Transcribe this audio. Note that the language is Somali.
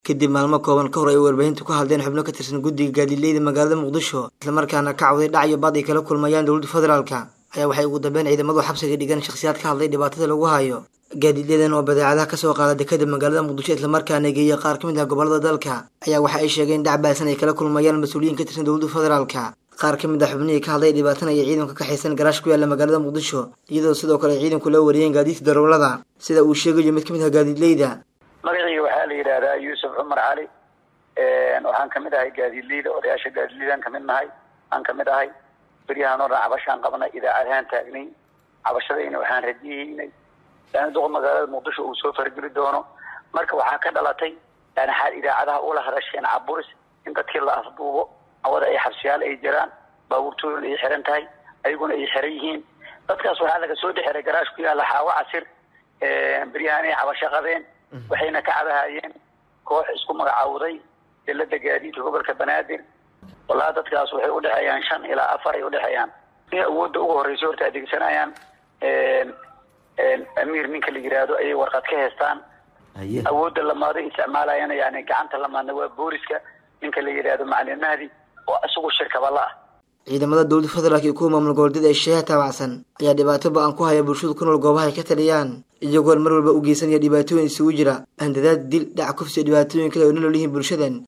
kadib maalmo kooban ka hor ay warbaahintu ka hadleen xubno ka tirsan guddiga gaadiidleyda magaalada muqdisho islamarkaana ka cawday dhac iyo bad ay kala kulmayaan dowladda federaalka ayaa waxay ugu dambeyn ciidamadu xabsiga dhigan shakhsiyaad ka hadlay dhibaatada lagu hayo gaadiidyadan oo badeecadaha kasoo qaada dekada magaalada muqdisho islamarkaana geeya qaar ka mid ah gobolada dalka ayaa waxa ay sheegeen dhac baasan ay kala kulmayaan mas-uuliyiin ka tirsan dowladda federaalka qaar ka mid ah xubnihii ka hadlay dhibaatan ayay ciidanka ka xaysan garaash ku yaalla magaalada muqdisho iyadoo sidoo kale ay ciidanku la wariyeen gaadiidka darawlada sida uu sheegayo mid ka mid ah gaadiidleyda magacayga waxaa la yidhaahdaa yuusuf cumar cali waxaan kamid ahay gaadiidleyda odayaasha gaadiidleydan kamid nahay aan kamid ahay beryahaan oo dhan cabashaan qabnay idaacadahaan taagnay cabashadayna waxaan radiyeynay yani duqa magaalada muqdisho uu soo fargeli doono marka waxaa ka dhalatay yani xaal idaacadaha ula hadasheen caburis in dadkii la afduubo awada ay xabsiyaal ay jiraan baabuurtooda ay xiran tahay ayaguna ay xiran yihiin dadkaas waxaa laga soo dhexiray garaash ku yaalla xaawo casir beryahaan ay cabasho qabeen waxayna ka cabahayeen koox isku magacaawday dilada gaadiidka gobolka banaadir wallahi dadkaas waxay udhexeeyaan shan ilaa afar ay udhexeeyaan in awoodda ugu horreysa horta adeegsanayaan amiir ninka la yiraahdo ayay warqad ka heestaan awoodda lamaaday isticmaalayana yani gacanta lamaadna waa booliska ninka la yidhaahdo macalin mahdi oo isagu shirkabala ah ciidamada dowladda federaalka iyo kuwa maamul goboleedyada ee sheeha taabacsan ayaa dhibaato ba-an ku haya bulshadu ku nool goobaha ay ka taliyaan iyagoon mar walba u geysanaya dhibaatooyin isugu jira handadaad dil dhac kufsi iyo dhibaatooyin kale oo nolol yihiin bulshadan